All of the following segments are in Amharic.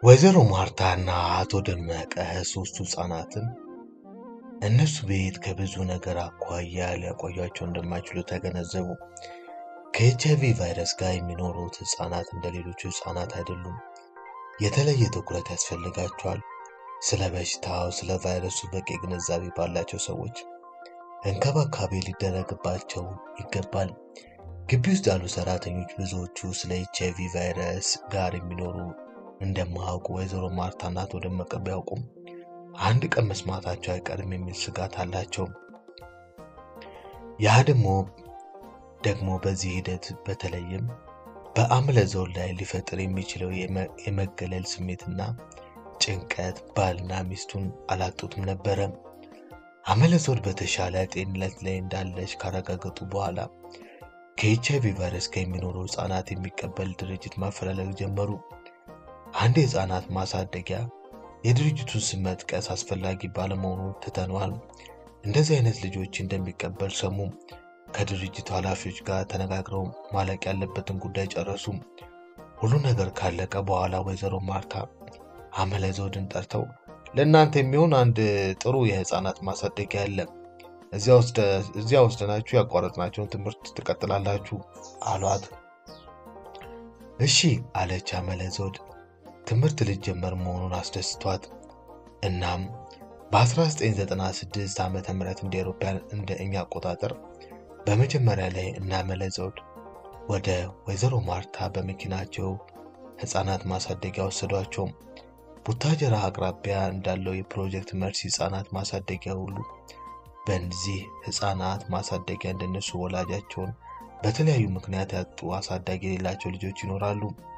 ወይዘሮ ማርታና አቶ ደመቀ ሶስቱ ህፃናትን እነሱ ቤት ከብዙ ነገር አኳያ ሊያቆያቸው እንደማይችሉ ተገነዘቡ። ከኤች አይቪ ቫይረስ ጋር የሚኖሩት ህፃናት እንደ ሌሎቹ ህፃናት አይደሉም። የተለየ ትኩረት ያስፈልጋቸዋል። ስለ በሽታው፣ ስለ ቫይረሱ በቂ ግንዛቤ ባላቸው ሰዎች እንክብካቤ ሊደረግባቸው ይገባል። ግቢ ውስጥ ያሉ ሰራተኞች ብዙዎቹ ስለ ኤች አይቪ ቫይረስ ጋር የሚኖሩ እንደማያውቁ ወይዘሮ ማርታና አቶ ደመቀ ቢያውቁም አንድ ቀን መስማታቸው አይቀርም የሚል ስጋት አላቸው። ያ ደግሞ ደግሞ በዚህ ሂደት በተለይም በአምለ ዘውድ ላይ ሊፈጥር የሚችለው የመገለል ስሜትና ጭንቀት ባልና ሚስቱን አላጡትም ነበረ። አምለ ዘውድ በተሻለ ጤንነት ላይ እንዳለች ካረጋገጡ በኋላ ከኤች አይቪ ቫይረስ ጋር የሚኖሩ ህፃናት የሚቀበል ድርጅት ማፈላለግ ጀመሩ። አንድ የህፃናት ማሳደጊያ የድርጅቱን ስም መጥቀስ አስፈላጊ ባለመሆኑ ትተነዋል። እንደዚህ አይነት ልጆች እንደሚቀበል ሰሙ። ከድርጅቱ ኃላፊዎች ጋር ተነጋግረው ማለቅ ያለበትን ጉዳይ ጨረሱ። ሁሉ ነገር ካለቀ በኋላ ወይዘሮ ማርታ አመለ ዘውድን ለእናንተ የሚሆን አንድ ጥሩ የህፃናት ማሳደጊያ አለ፣ እዚያ ወስደናችሁ ያቋረጥናቸውን ትምህርት ትቀጥላላችሁ አሏት። እሺ አለች አመለ ዘውድ ትምህርት ልጀመር መሆኑን አስደስቷት። እናም በ1996 ዓ ም እንደ አውሮፓውያን እንደ እኛ አቆጣጠር በመጀመሪያ ላይ እናመለ ዘውድ ወደ ወይዘሮ ማርታ በመኪናቸው ህፃናት ማሳደጊያ ወሰዷቸው። ቡታጀራ አቅራቢያ እንዳለው የፕሮጀክት መርሲ ህፃናት ማሳደጊያ ሁሉ በዚህ ህፃናት ማሳደጊያ እንደነሱ ወላጃቸውን በተለያዩ ምክንያት ያጡ አሳዳጊ የሌላቸው ልጆች ይኖራሉ።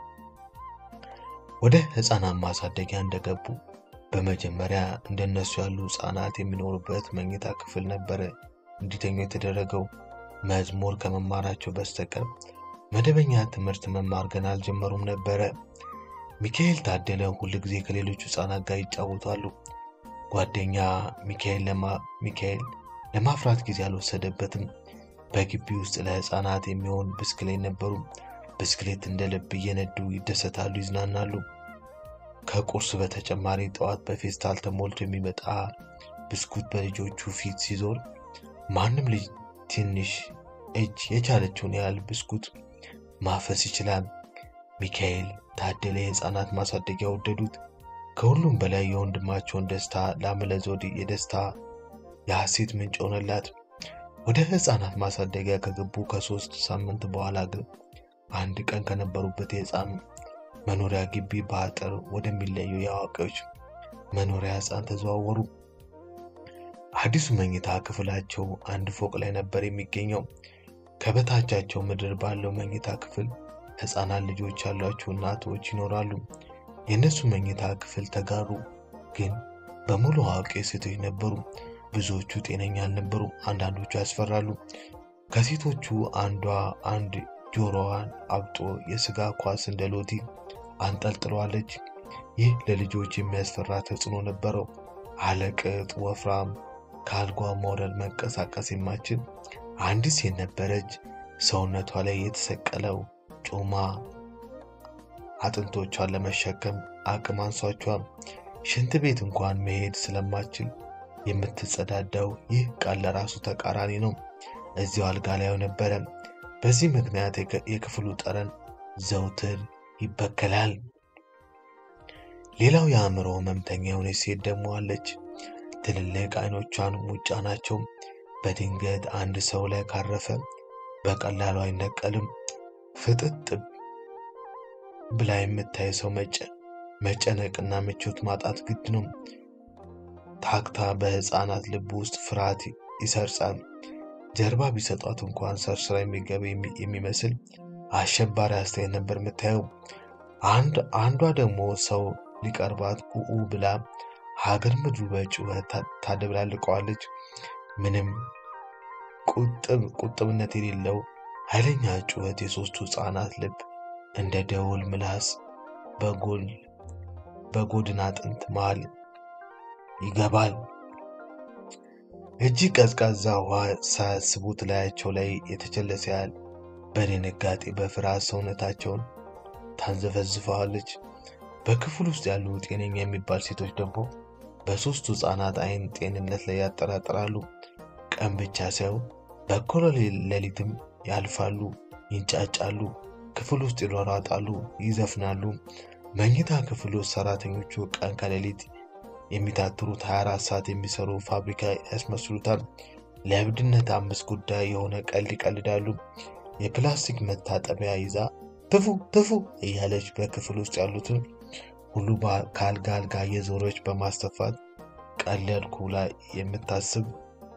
ወደ ህፃናት ማሳደጊያ እንደገቡ በመጀመሪያ እንደነሱ ያሉ ህፃናት የሚኖሩበት መኝታ ክፍል ነበረ እንዲተኙ የተደረገው። መዝሙር ከመማራቸው በስተቀር መደበኛ ትምህርት መማር ገና አልጀመሩም ነበረ። ሚካኤል ታደለ ሁል ጊዜ ከሌሎቹ ህፃናት ጋር ይጫወታሉ። ጓደኛ ሚካኤል ለማፍራት ጊዜ አልወሰደበትም። በግቢ ውስጥ ለህፃናት የሚሆን ብስክሌት ነበሩ። ብስክሌት እንደ ልብ እየነዱ ይደሰታሉ፣ ይዝናናሉ። ከቁርስ በተጨማሪ ጠዋት በፌስታል ተሞልቶ የሚመጣ ብስኩት በልጆቹ ፊት ሲዞር ማንም ልጅ ትንሽ እጅ የቻለችውን ያህል ብስኩት ማፈስ ይችላል። ሚካኤል ታደለ የህፃናት ማሳደጊያ ወደዱት። ከሁሉም በላይ የወንድማቸውን ደስታ ለአምለ ዘውድ የደስታ የሐሴት ምንጭ ሆነላት። ወደ ህፃናት ማሳደጊያ ከገቡ ከሶስት ሳምንት በኋላ ግን አንድ ቀን ከነበሩበት የህፃን መኖሪያ ግቢ በአጥር ወደሚለየው የአዋቂዎች መኖሪያ ህፃን ተዘዋወሩ። አዲሱ መኝታ ክፍላቸው አንድ ፎቅ ላይ ነበር የሚገኘው። ከበታቻቸው ምድር ባለው መኝታ ክፍል ህፃናት ልጆች ያሏቸው እናቶች ይኖራሉ። የእነሱ መኝታ ክፍል ተጋሩ፣ ግን በሙሉ አዋቂ ሴቶች ነበሩ። ብዙዎቹ ጤነኛ አልነበሩ፣ አንዳንዶቹ ያስፈራሉ። ከሴቶቹ አንዷ አንድ ጆሮዋን አብጦ የስጋ ኳስ እንደ ሎቲ አንጠልጥለዋለች። ይህ ለልጆች የሚያስፈራ ተጽዕኖ ነበረው። አለቅጥ ወፍራም፣ ከአልጓ መውረድ መንቀሳቀስ የማችል አንዲት ሴት ነበረች። ሰውነቷ ላይ የተሰቀለው ጮማ አጥንቶቿን ለመሸከም አቅም አንሷቿል። ሽንት ቤት እንኳን መሄድ ስለማችል የምትጸዳዳው ይህ ቃል ለራሱ ተቃራኒ ነው። እዚያው አልጋ ላይ ነበረ። በዚህ ምክንያት የክፍሉ ጠረን ዘውትር ይበከላል። ሌላው የአእምሮ ህመምተኛ የሆነች ሴት ደግሞ አለች። ትልልቅ አይኖቿን ሙጫ ናቸው። በድንገት አንድ ሰው ላይ ካረፈ በቀላሉ አይነቀልም። ፍጥጥ ብላ የምታይ ሰው መጨነቅና ምቾት ማጣት ግድ ነው። ታክታ በህፃናት ልብ ውስጥ ፍርሃት ይሰርጻል። ጀርባ ቢሰጧት እንኳን ሰርስራ የሚገባ የሚመስል አሸባሪ አስተያየት ነበር የምታየው። አንዷ ደግሞ ሰው ሊቀርባት ኡኡ ብላ ሀገር ምድሩ በጩኸት ታደብላልቀዋለች። ምንም ቁጥብነት የሌለው ኃይለኛ ጩኸት የሶስቱ ህፃናት ልብ እንደ ደውል ምላስ በጎድን አጥንት መሃል ይገባል። እጅግ ቀዝቃዛ ውሃ ሳያስቡት ላያቸው ላይ የተቸለሰ ያህል በድንጋጤ በፍርሃት ሰውነታቸውን ታንዘፈዝፈዋለች። በክፍል ውስጥ ያሉ ጤነኛ የሚባል ሴቶች ደግሞ በሦስቱ ሕፃናት አይን ጤንነት ላይ ያጠራጥራሉ። ቀን ብቻ ሳይሆን በኩለ ሌሊትም ያልፋሉ፣ ይንጫጫሉ፣ ክፍል ውስጥ ይሯሯጣሉ፣ ይዘፍናሉ። መኝታ ክፍል ውስጥ ሰራተኞቹ ቀን ከሌሊት የሚታትሩት 24 ሰዓት የሚሰሩ ፋብሪካ ያስመስሉታል። ለእብድነት አምስት ጉዳይ የሆነ ቀልድ ይቀልዳሉ። የፕላስቲክ መታጠቢያ ይዛ ትፉ ትፉ እያለች በክፍል ውስጥ ያሉትን ሁሉ ከአልጋ አልጋ እየዞረች በማስተፋት ቀለድኩ ላይ የምታስብ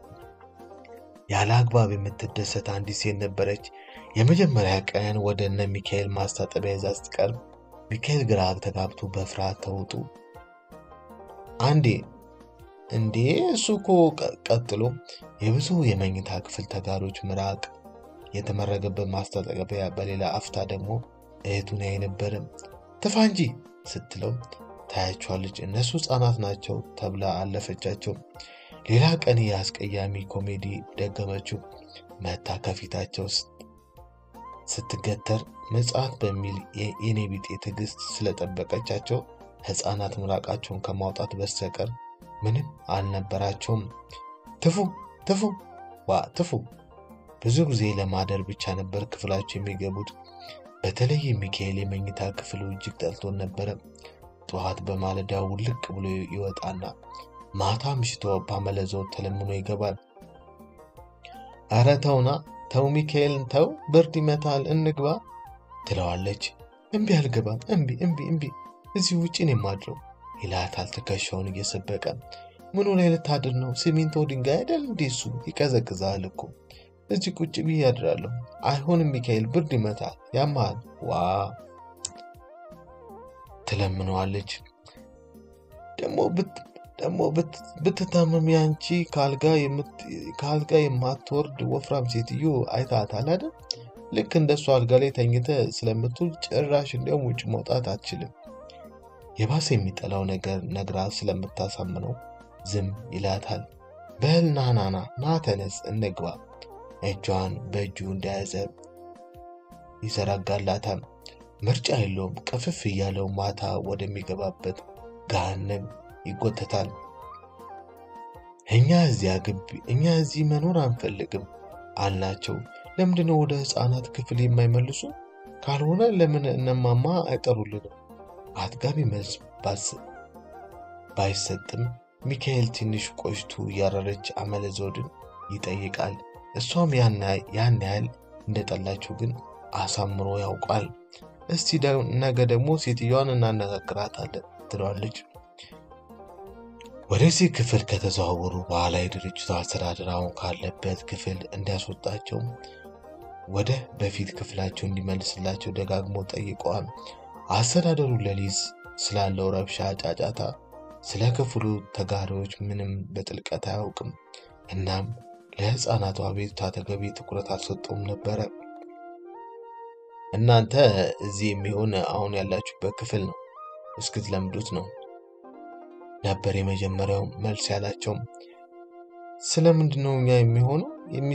ያለ አግባብ የምትደሰት አንዲት ሴት ነበረች። የመጀመሪያ ቀን ወደ እነ ሚካኤል ማስታጠቢያ ይዛ ስትቀርብ ሚካኤል ግራ ተጋብቶ በፍርሃት ተውጡ። አንዴ እንዴ እሱ እኮ ቀጥሎ የብዙ የመኝታ ክፍል ተጋሪዎች ምራቅ የተመረገበት ማስታጠቢያ በሌላ አፍታ ደግሞ እህቱን ያይ ነበረ። ትፋ እንጂ ስትለው ታያቸዋለች። እነሱ ሕፃናት ናቸው ተብላ አለፈቻቸው። ሌላ ቀን የአስቀያሚ ኮሜዲ ደገመችው። መታ ከፊታቸው ስትገተር ምጽአት በሚል የኔ ቢጤ ትዕግስት ስለጠበቀቻቸው ሕፃናት ምራቃቸውን ከማውጣት በስተቀር ምንም አልነበራቸውም። ትፉ ትፉ ዋ ትፉ። ብዙ ጊዜ ለማደር ብቻ ነበር ክፍላቸው የሚገቡት። በተለይ ሚካኤል የመኝታ ክፍሉ እጅግ ጠልቶን ነበረ። ጠዋት በማለዳ ውልቅ ብሎ ይወጣና ማታ ምሽቶ ባመለዘው ተለምኖ ይገባል። አረ ተውና ተው ሚካኤልን ተው፣ ብርድ ይመታል፣ እንግባ ትለዋለች። እምቢ አልገባም፣ እምቢ እምቢ እምቢ፣ እዚህ ውጭ ነው የማድረው ይላታል ትከሻውን እየሰበቀ። ምኑ ላይ ልታድር ነው? ሲሚንቶ ድንጋይ አይደል እንዴ? እሱ ይቀዘቅዛል እኮ እዚህ ቁጭ ብዬ ያድራለሁ። አይሆንም ሚካኤል፣ ብርድ ይመታል፣ ያማል። ዋ ትለምነዋለች። ደግሞ ብትታመም ያንቺ ከአልጋ የማትወርድ ወፍራም ሴትዮ አይታታል አይደል? ልክ እንደሱ አልጋ ላይ ተኝተ ስለምትውል ጭራሽ እንዲያውም ውጭ መውጣት አትችልም። የባሰ የሚጠላው ነገር ነግራ ስለምታሳምነው ዝም ይላታል። በል ና ና ና ና ተነስ እንግባ። እጇን በእጁ እንደያዘ ይዘረጋላታል። ምርጫ የለውም። ቅፍፍ እያለው ማታ ወደሚገባበት ገሃነም ይጎተታል። እኛ እዚያ ግቢ እኛ እዚህ መኖር አንፈልግም አልናቸው። ለምንድነው ወደ ሕፃናት ክፍል የማይመልሱ? ካልሆነ ለምን እነማማ አይጠሩልንም? አጥጋቢ መልስ ባይሰጥም ሚካኤል ትንሽ ቆይቱ እያረረች አመለ ዘውድን ይጠይቃል። እሷም ያን ያህል እንደጠላችው ግን አሳምሮ ያውቃል። እስቲ ነገ ደግሞ ሴትዮዋን እናነጋግራታለን ትለዋለች። ወደዚህ ክፍል ከተዘዋወሩ በኋላ የድርጅቱ አስተዳደር አሁን ካለበት ክፍል እንዲያስወጣቸው ወደ በፊት ክፍላቸው እንዲመልስላቸው ደጋግሞ ጠይቀዋል። አስተዳደሩ ሌሊት ስላለው ረብሻ፣ ጫጫታ፣ ስለ ክፍሉ ተጋሪዎች ምንም በጥልቀት አያውቅም። እናም ለሕፃናቱ አቤቱታ ተገቢ ትኩረት አልሰጠውም ነበረ። እናንተ እዚህ የሚሆን አሁን ያላችሁበት ክፍል ነው እስክትለምዱት ነው ነበር የመጀመሪያው መልስ ያላቸው። ስለምንድን ነው እኛ የሚሆነው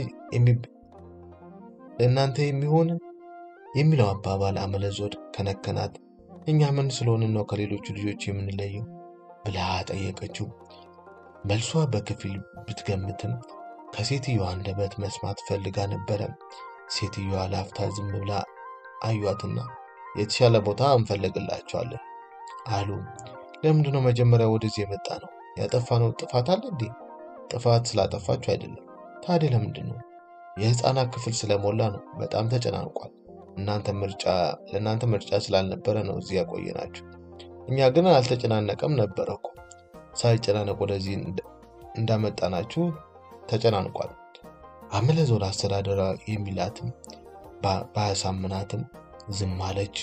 ለእናንተ የሚሆን የሚለው አባባል አመለዞድ ከነከናት። እኛ ምን ስለሆንን ነው ከሌሎቹ ልጆች የምንለየው ብላ ጠየቀችው። መልሷ በክፍል ብትገምትም ከሴትዮዋ አንደበት መስማት ፈልጋ ነበረ። ሴትዮዋ ላፍታ ዝም ብላ አዩአትና የተሻለ ቦታ እንፈልግላቸዋለን አሉ። ለምንድነው መጀመሪያ ወደዚህ የመጣ ነው? ያጠፋነው ጥፋት አለ እንዴ? ጥፋት ስላጠፋችሁ አይደለም። ታዲያ ለምንድን ነው? የህፃናት ክፍል ስለሞላ ነው። በጣም ተጨናንቋል። እናንተ ምርጫ ለእናንተ ምርጫ ስላልነበረ ነው እዚህ ያቆየናችሁ። እኛ ግን አልተጨናነቀም ነበረ እኮ። ሳይጨናነቅ ወደዚህ እንዳመጣናችሁ ተጨናንቋል። አመለዞን አስተዳደራ የሚላትም ባያሳምናትም ዝም አለች።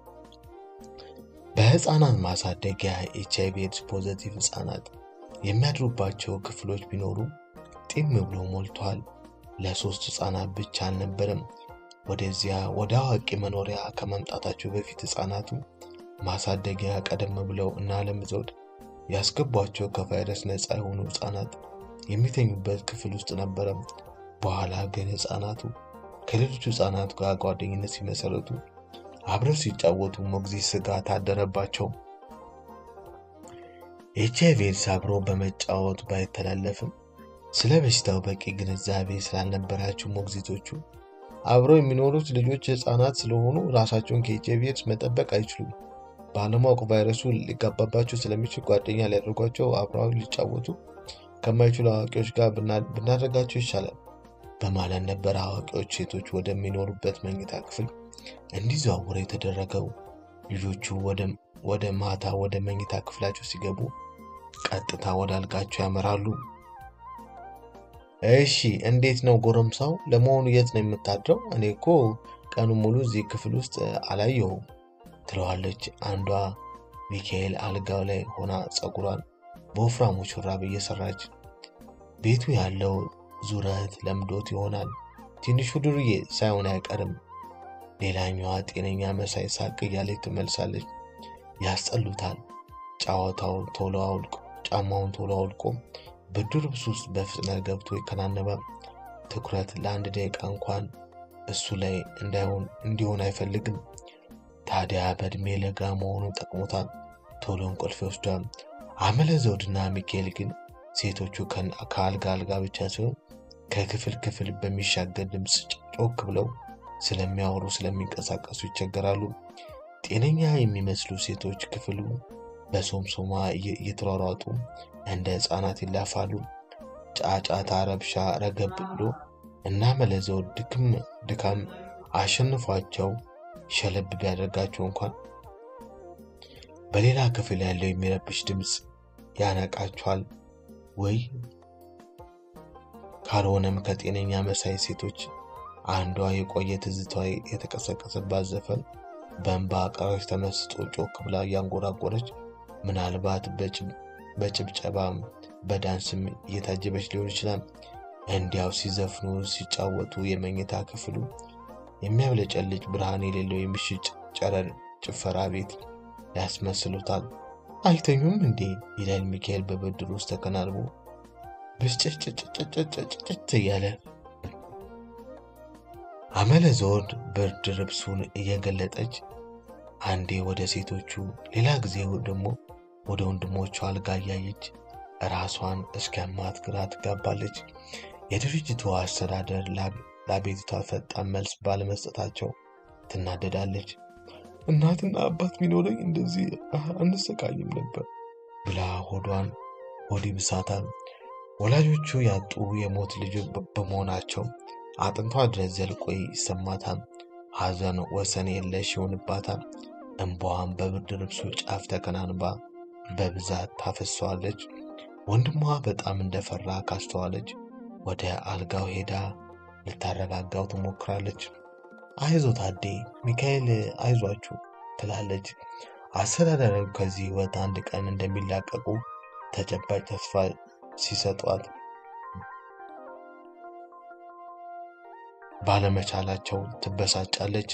በህፃናት ማሳደጊያ ኤች አይቪ ኤድስ ፖዘቲቭ ህፃናት የሚያድሩባቸው ክፍሎች ቢኖሩ ጢም ብሎ ሞልቷል። ለሶስት ህፃናት ብቻ አልነበረም። ወደዚያ ወደ አዋቂ መኖሪያ ከመምጣታቸው በፊት ህፃናቱ ማሳደጊያ ቀደም ብለው እና አለም ዘውድ ያስገቧቸው ከቫይረስ ነፃ የሆኑ ህፃናት የሚተኙበት ክፍል ውስጥ ነበረ። በኋላ ግን ህፃናቱ ከሌሎቹ ህፃናት ጋር ጓደኝነት ሲመሰረቱ አብረው ሲጫወቱ ሞግዚት ስጋት አደረባቸው። ኤች አይቪ ኤድስ አብሮ በመጫወት ባይተላለፍም ስለ በሽታው በቂ ግንዛቤ ስላልነበራቸው ሞግዚቶቹ አብረው የሚኖሩት ልጆች ሕፃናት ስለሆኑ ራሳቸውን ከኤች አይቪ ኤድስ መጠበቅ አይችሉም። ባለማወቅ ቫይረሱ ሊጋባባቸው ስለሚችል ጓደኛ ሊያደርጓቸው አብረው ሊጫወቱ ከማይችሉ አዋቂዎች ጋር ብናደርጋቸው ይሻላል በማለት ነበር አዋቂዎች ሴቶች ወደሚኖሩበት መኝታ ክፍል እንዲዘዋወሩ የተደረገው። ልጆቹ ወደ ማታ ወደ መኝታ ክፍላቸው ሲገቡ ቀጥታ ወደ አልጋቸው ያመራሉ። እሺ እንዴት ነው ጎረምሳው? ለመሆኑ የት ነው የምታድረው? እኔ እኮ ቀኑ ሙሉ እዚህ ክፍል ውስጥ አላየሁም ትለዋለች አንዷ። ሚካኤል አልጋው ላይ ሆና ፀጉሯን በወፍራሙ ሹራብ እየሰራች ቤቱ ያለው ዙረት ለምዶት ይሆናል ትንሹ ዱርዬ ሳይሆን አይቀርም። ሌላኛዋ ጤነኛ መሳይ ሳቅ እያለች ትመልሳለች። ያስጠሉታል። ጨዋታው ቶሎ አውልቆ ጫማውን ቶሎ አውልቆ ብርድ ልብስ ውስጥ በፍጥነት ገብቶ ይከናነባል። ትኩረት ለአንድ ደቂቃ እንኳን እሱ ላይ እንዳይሆን እንዲሆን አይፈልግም። ታዲያ በእድሜ ለጋ መሆኑ ጠቅሞታል። ቶሎ እንቅልፍ ይወስዷል። አመለ ዘውድና ሚካኤል ግን ሴቶቹ ከአልጋ አልጋ ብቻ ሲሆን ከክፍል ክፍል በሚሻገር ድምፅ ጮክ ብለው ስለሚያወሩ ስለሚንቀሳቀሱ ይቸገራሉ። ጤነኛ የሚመስሉ ሴቶች ክፍሉ በሶምሶማ እየተሯሯጡ እንደ ሕፃናት ይላፋሉ። ጫጫታ፣ ረብሻ ረገብ ብሎ እና መለዘው ድካም አሸንፏቸው ሸለብ ቢያደርጋቸው እንኳን በሌላ ክፍል ያለው የሚረብሽ ድምፅ ያነቃቸዋል። ወይ ካልሆነም ከጤነኛ መሳይ ሴቶች አንዷ የቆየ ትዝታዋ የተቀሰቀሰባት ዘፈን በእንባ አቃሮች ተመስጦ ጮክ ብላ እያንጎራጎረች ምናልባት በጭብጨባ በዳንስም እየታጀበች ሊሆን ይችላል። እንዲያው ሲዘፍኑ ሲጫወቱ የመኝታ ክፍሉ የሚያብለጨልጭ ብርሃን የሌለው የምሽት ጨረር ጭፈራ ቤት ያስመስሉታል። አይተኙም እንዴ ይላል ሚካኤል በብድር ውስጥ ተከናንቦ ብስጭጭጭጭጭጭጭ እያለ አመለ ዘውድ ብርድ ልብሱን እየገለጠች አንዴ ወደ ሴቶቹ ሌላ ጊዜ ደግሞ ወደ ወንድሞቿ አልጋ እያየች ራሷን እስኪያማት ግራ ትጋባለች። የድርጅቱ አስተዳደር ለአቤቱታ ፈጣን መልስ ባለመስጠታቸው ትናደዳለች። እናትና አባት ቢኖረኝ እንደዚህ አንሰቃይም ነበር ብላ ሆዷን ሆድ ይብሳታል። ወላጆቹ ያጡ የሞት ልጅ በመሆናቸው አጥንቷ ድረስ ዘልቆ ይሰማታል። ሐዘን ወሰን የለሽ ይሆንባታል። እንባዋን በብርድ ልብሱ ጫፍ ተከናንባ በብዛት ታፈሰዋለች። ወንድሟ በጣም እንደፈራ ካስተዋለች ወደ አልጋው ሄዳ ልታረጋጋው ትሞክራለች። አይዞ ታዴ፣ ሚካኤል አይዟችሁ ትላለች። አስተዳዳሪው ከዚህ ሕይወት አንድ ቀን እንደሚላቀቁ ተጨባጭ ተስፋ ሲሰጧት ባለመቻላቸው ትበሳጫለች።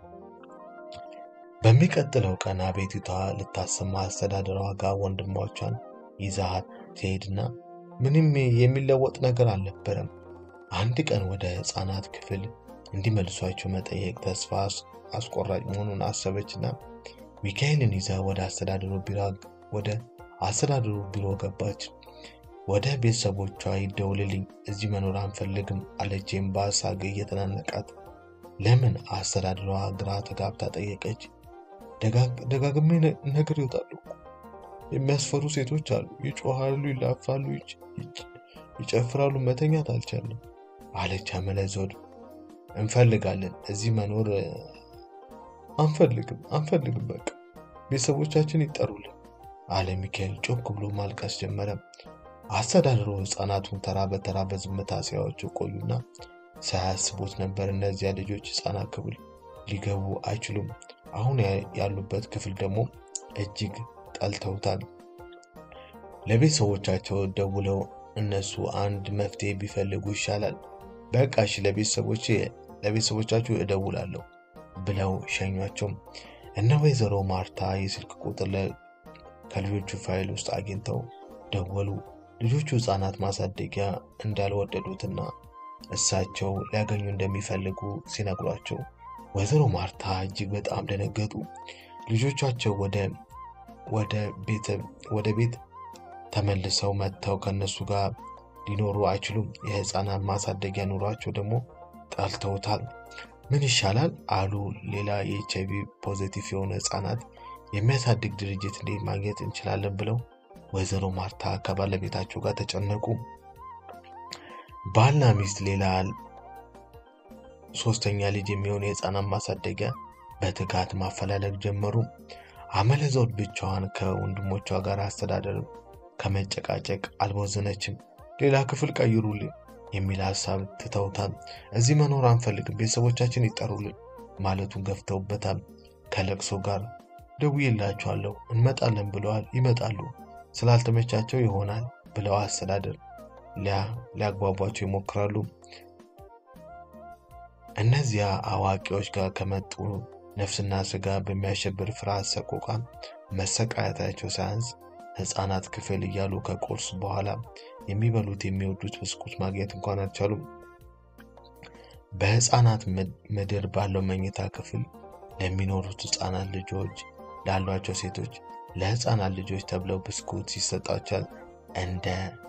በሚቀጥለው ቀን አቤቱታ ልታሰማ አስተዳደሯ ጋር ወንድሞቿን ይዛት ትሄድና ምንም የሚለወጥ ነገር አልነበረም። አንድ ቀን ወደ ሕፃናት ክፍል እንዲመልሷቸው መጠየቅ ተስፋ አስቆራጭ መሆኑን አሰበችና ሚካኤልን ይዛ ወደ አስተዳደሩ ቢሮ ወደ አስተዳደሩ ቢሮ ገባች። ወደ ቤተሰቦቿ ይደውልልኝ፣ እዚህ መኖር አንፈልግም አለችም በሀሳብ እየተናነቃት። ለምን አስተዳደሯ ግራ ተጋብታ ጠየቀች። ደጋግሜ ነገር ይወጣሉ የሚያስፈሩ ሴቶች አሉ፣ ይጮሃሉ፣ ይላፋሉ፣ ይጨፍራሉ፣ መተኛት አልቻለም አለች አመለ ዘውድ። እንፈልጋለን፣ እዚህ መኖር አንፈልግም፣ አንፈልግም፣ በቃ ቤተሰቦቻችን ይጠሩልን አለ ሚካኤል ጮክ ብሎ ማልቀስ ጀመረ። አስተዳደሩ ሕፃናቱን ተራ በተራ በዝምታ ሲያዩዋቸው ቆዩና ሳያስቡት ነበር እነዚያ ልጆች ሕፃናት ክፍል ሊገቡ አይችሉም። አሁን ያሉበት ክፍል ደግሞ እጅግ ጠልተውታል። ለቤተሰቦቻቸው ደውለው እነሱ አንድ መፍትሄ ቢፈልጉ ይሻላል፣ በቃ እሺ ለቤተሰቦች ለቤተሰቦቻችሁ እደውላለሁ ብለው ሸኟቸው። እነ ወይዘሮ ማርታ የስልክ ቁጥር ከልጆቹ ፋይል ውስጥ አግኝተው ደወሉ። ልጆቹ ሕፃናት ማሳደጊያ እንዳልወደዱትና እሳቸው ሊያገኙ እንደሚፈልጉ ሲነግሯቸው ወይዘሮ ማርታ እጅግ በጣም ደነገጡ። ልጆቻቸው ወደ ቤት ተመልሰው መጥተው ከእነሱ ጋር ሊኖሩ አይችሉም። የህፃናት ማሳደጊያ ኑሯቸው ደግሞ ጠልተውታል። ምን ይሻላል አሉ። ሌላ የኤች አይቪ ፖዘቲቭ የሆነ ህፃናት የሚያሳድግ ድርጅት እንዴት ማግኘት እንችላለን ብለው ወይዘሮ ማርታ ከባለቤታቸው ጋር ተጨነቁ። ባልና ሚስት ሌላ ሶስተኛ ልጅ የሚሆን የህፃናት ማሳደጊያ በትጋት ማፈላለግ ጀመሩ። አመለዘውድ ብቻዋን ከወንድሞቿ ጋር አስተዳደር ከመጨቃጨቅ አልቦዘነችም። ሌላ ክፍል ቀይሩልን የሚል ሀሳብ ትተውታል። እዚህ መኖር አንፈልግም፣ ቤተሰቦቻችን ይጠሩልን ማለቱን ገፍተውበታል። ከለቅሶ ጋር ደውዬላቸዋለሁ እንመጣለን ብለዋል። ይመጣሉ ስላልተመቻቸው ይሆናል ብለው አስተዳደር ሊያግባቧቸው ይሞክራሉ። እነዚያ አዋቂዎች ጋር ከመጡ ነፍስና ስጋ በሚያሸብር ፍርሃት ሰቆቃ መሰቃየታቸው ሳያንስ ህፃናት ክፍል እያሉ ከቁርስ በኋላ የሚበሉት የሚወዱት ብስኩት ማግኘት እንኳን አልቻሉም። በህፃናት ምድር ባለው መኝታ ክፍል ለሚኖሩት ህፃናት ልጆች ላሏቸው ሴቶች ለህፃናት ልጆች ተብለው ብስኩት ይሰጣቸዋል። እንደ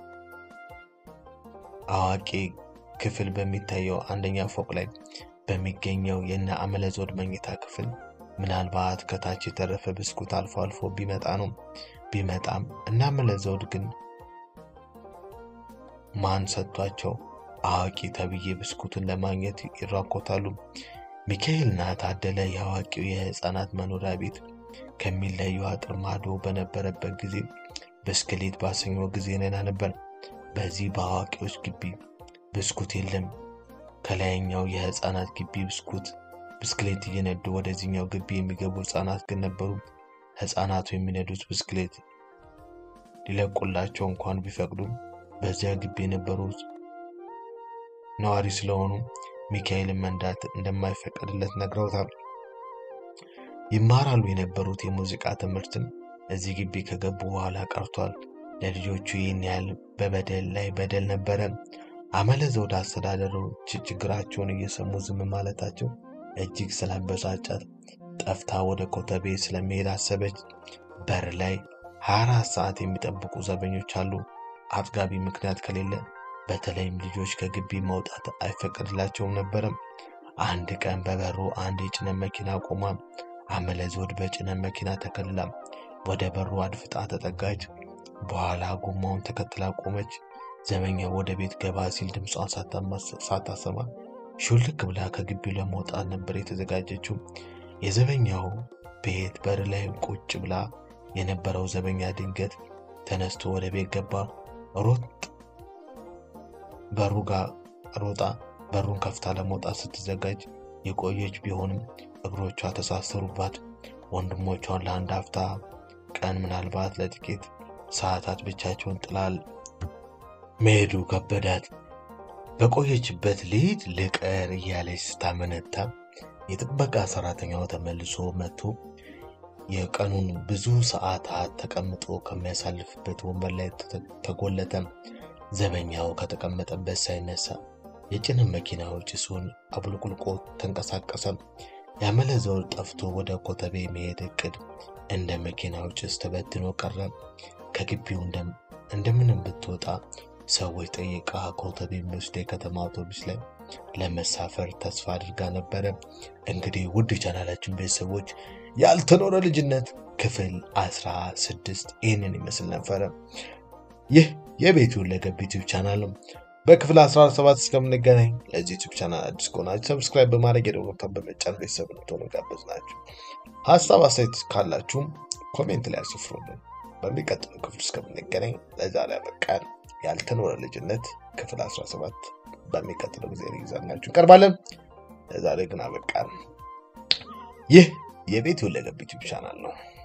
አዋቂ ክፍል በሚታየው አንደኛ ፎቅ ላይ በሚገኘው የነ አመለዘውድ መኝታ ክፍል ምናልባት ከታች የተረፈ ብስኩት አልፎ አልፎ ቢመጣ ነው ቢመጣም እና አመለዘውድ ግን ማን ሰጥቷቸው አዋቂ ተብዬ ብስኩቱን ለማግኘት ይራኮታሉ። ሚካኤልና ታደለ የአዋቂው የህፃናት መኖሪያ ቤት ከሚለዩ አጥር ማዶ በነበረበት ጊዜ ብስክሌት ባሰኘው ጊዜ ነና ነበር። በዚህ በአዋቂዎች ግቢ ብስኩት የለም። ከላይኛው የህፃናት ግቢ ብስኩት ብስክሌት እየነዱ ወደዚህኛው ግቢ የሚገቡ ህፃናት ግን ነበሩ። ህፃናቱ የሚነዱት ብስክሌት ሊለቁላቸው እንኳን ቢፈቅዱም በዚያ ግቢ የነበሩት ነዋሪ ስለሆኑ ሚካኤልን መንዳት እንደማይፈቀድለት ነግረውታል። ይማራሉ የነበሩት የሙዚቃ ትምህርትም እዚህ ግቢ ከገቡ በኋላ ቀርቷል። ለልጆቹ ይህን ያህል በበደል ላይ በደል ነበረ። አመለዘውድ አስተዳደሮች ችግራቸውን እየሰሙ ዝም ማለታቸው እጅግ ስላበሳጫት ጠፍታ ወደ ኮተቤ ስለመሄድ አሰበች። በር ላይ 24 ሰዓት የሚጠብቁ ዘበኞች አሉ። አጥጋቢ ምክንያት ከሌለ በተለይም ልጆች ከግቢ መውጣት አይፈቀድላቸውም ነበረም። አንድ ቀን በበሩ አንድ የጭነት መኪና ቆማ፣ አመለዘውድ በጭነት መኪና ተከልላ ወደ በሩ አድፍጣ ተጠጋች። በኋላ ጎማውን ተከትላ ቆመች። ዘበኛው ወደ ቤት ገባ ሲል ድምጿን ሳታሰማ ሹልክ ብላ ከግቢው ለመውጣት ነበር የተዘጋጀችው። የዘበኛው ቤት በር ላይ ቁጭ ብላ የነበረው ዘበኛ ድንገት ተነስቶ ወደ ቤት ገባ። ሮጥ በሩ ጋር ሮጣ በሩን ከፍታ ለመውጣት ስትዘጋጅ የቆየች ቢሆንም እግሮቿ ተሳሰሩባት። ወንድሞቿን ለአንድ አፍታ ቀን ምናልባት ለጥቂት ሰዓታት ብቻቸውን ጥላል መሄዱ ከበዳት። በቆየችበት ልሂድ ልቀር እያለች ስታመነታ የጥበቃ ሰራተኛው ተመልሶ መጥቶ የቀኑን ብዙ ሰዓታት ተቀምጦ ከሚያሳልፍበት ወንበር ላይ ተጎለተ። ዘበኛው ከተቀመጠበት ሳይነሳ የጭነት መኪናው ጭሱን አቡልቁልቆ ተንቀሳቀሰ። ያመለዘውድ ጠፍቶ ወደ ኮተቤ መሄድ እቅድ እንደ መኪናው ጭስ ተበትኖ ቀረ። ከግቢው እንደምንም ብትወጣ ሰዎች ጠይቃ ኮተቤ የሚወስድ የከተማ አውቶቡስ ላይ ለመሳፈር ተስፋ አድርጋ ነበረ። እንግዲህ ውድ ቻናላችን ቤተሰቦች ያልተኖረ ልጅነት ክፍል አስራ ስድስት ይህንን ይመስል ነበረ። ይህ የቤቱ ሁለገብ ዩቲዩብ ቻናል ነው። በክፍል 17 እስከምንገናኝ ለዚህ ዩቲዩብ ቻናል አዲስ ከሆናችሁ ሰብስክራይብ በማድረግ የደወል ምልክቱን በመጫን ቤተሰብ እንድትሆኑ ጋበዝናችሁ። ሀሳብ አስተያየት ካላችሁም ኮሜንት ላይ አስፍሩልን። በሚቀጥለው ክፍል እስከምንገናኝ ለዛሬ አበቃን። ያልተኖረ ልጅነት ክፍል 17 በሚቀጥለው ጊዜ ይዘንላችሁ እንቀርባለን። ለዛሬ ግን አበቃን። ይህ የቤት ሁለገብ ዩቲዩብ ቻናል ነው።